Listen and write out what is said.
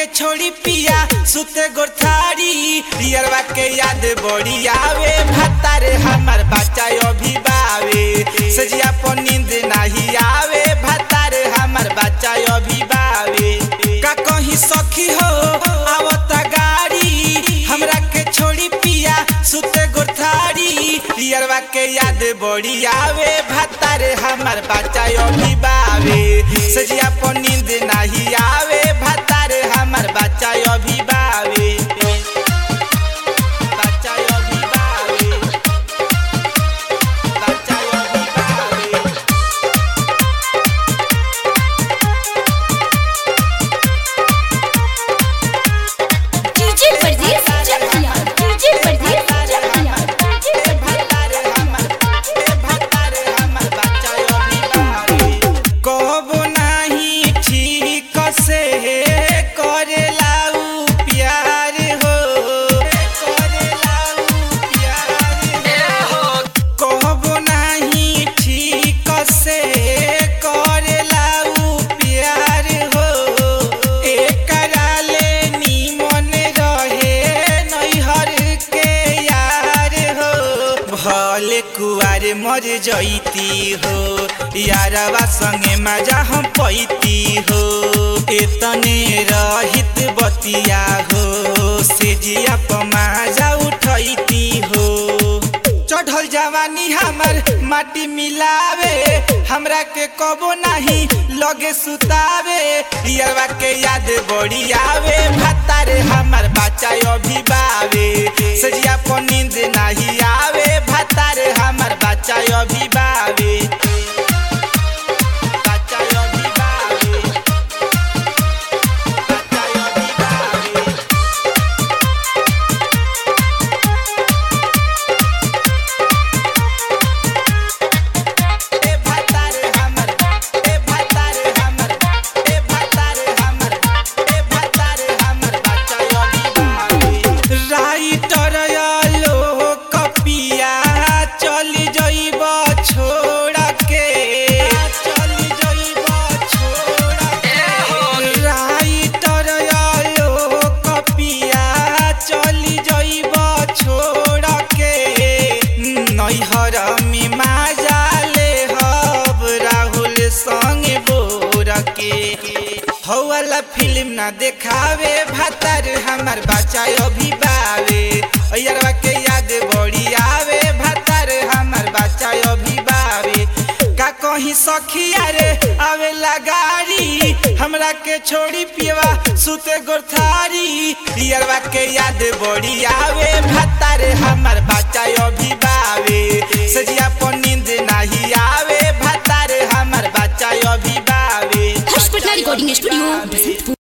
छोड़ी पिया सुते गोरथारी रियरवा के याद बड़ी आवे भतारे हमर बच्चा अभी बावे सजिया पर नींद नहीं आवे भतारे हमर बच्चा अभी बावे का कहीं सखी हो आवता गाड़ी हमरा के छोड़ी पिया सुते गोरथारी रियरवा के याद बड़ी आवे भतारे हमर बच्चा अभी बावे सजिया पर नींद नहीं आवे भतारे हमर बच्चा अभी बावे बच्चा अभी बावे बच्चा अभी बावे डीजे परदेस चकिया डीजे परदेस चकिया डीजे परदेस कबो नाही ठीक से करेला उ प्यार हो करेला उ प्यार हो कबो नाही ठीक से करेला उ प्यार हो एकरा ले निमन रहे नैहर के यार हो भले कुआर मर जैती हो यारवा संगे मजा हम पैती हो एतने रहित बतिया हो से जिया पमाजा उठैती हो चढ़ल जवानी हमर माटी मिलावे हमरा के कबो नहीं लगे सुतावे रियरवा के याद बड़ी आवे भतारे हमर बच्चा अभी बावे सजिया पर नींद नहीं आवे भतारे हमर बच्चा अभी बावे बच्चा अभी बावे बच्चा अभी बावे ए भतारे हमर ए भतारे हमर ए भतारे हमर ए भतारे हमर बच्चा अभी बावे राइटर आलो कपिया चली जइब छोड़ के चली जइब छोड़ के राइटर आलो कपिया चली जइब छोड़ के नैहर में माजा ले हब राहुल संग बोर के हौला फिल्म ना देखावे भतर हमर बच्चा अभी बावे अयरवा के याद बड़ी आवे भतर हमर बच्चा अभी बावे का कहीं सखिया रे आवे लगारी हमरा के छोड़ी पियवा सुते गोरथारी रियरवा के याद बड़ी आवे भतारे हमर बच्चा अभी बावे सजिया पर नींद नहीं आवे भतारे हमर बच्चा अभी बावे हर्ष पटना रिकॉर्डिंग स्टूडियो बसंतपुर